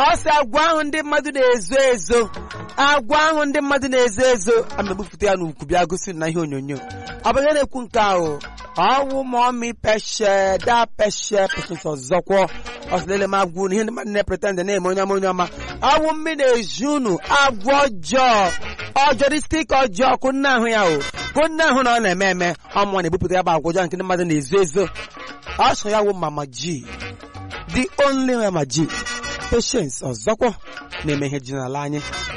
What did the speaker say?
ọ sị agwa ahụ ndị mmadụ na-ezo ezo agwa ahụ ndị mmadụ na-ezo ezo a na-ebupụta ya n'ukwu bịa gosi na ihe onyonyo ọ bụ ihe na-ekwu nke ahụ ọwụ ma ọmị peshe da peshe peshe ọzọkwọ ọsịlele m agwụ na ihe ndị mmadụ na-epretend na-eme onye ọma onye ọma ọwụ mmiri na-eju unu agwa ọjọọ ọjọristik ọjọọ kụ nna ahụ ya o kụ nna ahụ na ọ na-eme eme ọmụnwa na-ebupụta ya bụ agwa ọjọọ nke ndị mmadụ na-ezo ezo ọ sọ ya wụ mama ji the only mama ji patience ọzọkwọ na-eme ihe ji n'ala anyị